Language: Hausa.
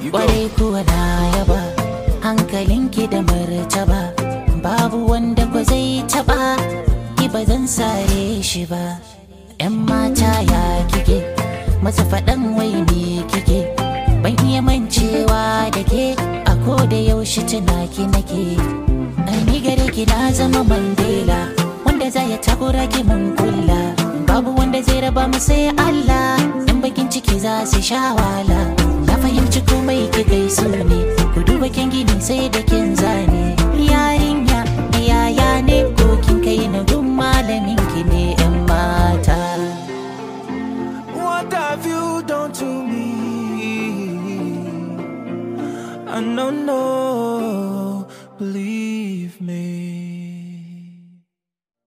You go. Kwarai kuwa na yaba hankalinki da martaba babu wanda ba zai taba ki ba zan sare shi ba yan mata ya kike masa faɗan wai me kike ban iya mancewa da ke a ko da yaushe tunaki nake Ai, ni gare ki na zama mandela wanda za ya takura ki mun kulla babu wanda zai raba mu sai Allah in bakin ciki za su sha wala na fahimci komai ki gaisu ne ku duba kin gini sai da kin